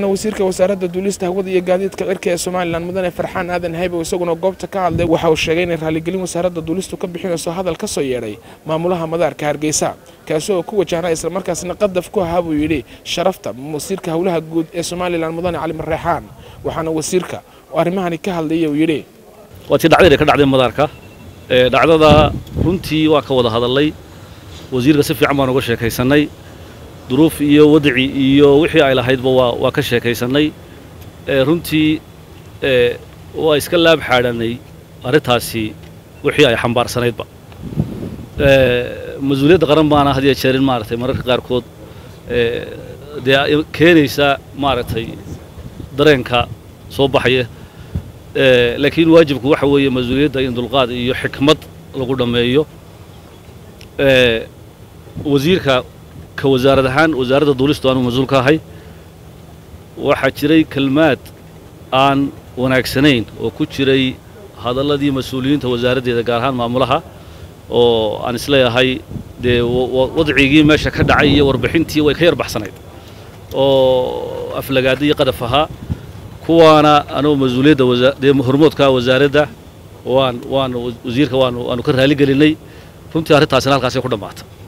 wasiirka wasaaradda duulista hawada iyo gaadiidka cirka ee somalilan mudane farxaan aadan haybow isaguna goobta ka hadlay waxa uu sheegay inay raaligelin wasaaradda duulistu ka bixinayso hadal ka soo yeedhay maamulaha madaarka hargeysa kaasi oo ku wajahna islamarkaasna qadaf ku ahaa buu yidhi sharafta wasiirka howlaha guud ee somalilan mudane cali mareexaan waxaana wasiirka arrimahani ka hadlayay uu yidhi waa tii dhacdayna ka dhacday madaarka dhacdada runtii waan ka wada hadalnay wasiirka si fiican baan uga sheekaysannay duruuf iyo wadci iyo wixii ay lahaydba waa waa ka sheekaysannay runtii waa iska laab xaadhanay arrintaasi wixii ay xambaarsanaydba mas-uuliyadda qaran baana had iyo jeerin maaragtay mararka qaarkood dee keenaysa maaragtay dareenka soo baxaya laakiin waajibku waxa weeye mas-uuliyadda in dulqaad iyo xikmad lagu dhammeeyo wasiirka ka wasaarad ahaan wasaaradda duulistu aanu mas-uul ka ahay waxaa jiray kelmaad aan wanaagsanayn oo ku jiray hadalladii mas-uuliyiinta wasaaraddeeda gaar ahaan maamulaha oo aan isleeyahay dee wadcigii meesha ka dhacay iyo warbixintii way ka yar baxsanayd oo aflagaada iyo qadaf ahaa kuwaana anugu mas-uuliyadda dee hormoodka wasaaradda waan waan wasiirka waanu waanu ka raali gelinay runtii arrintaasina halkaasay ku dhammaata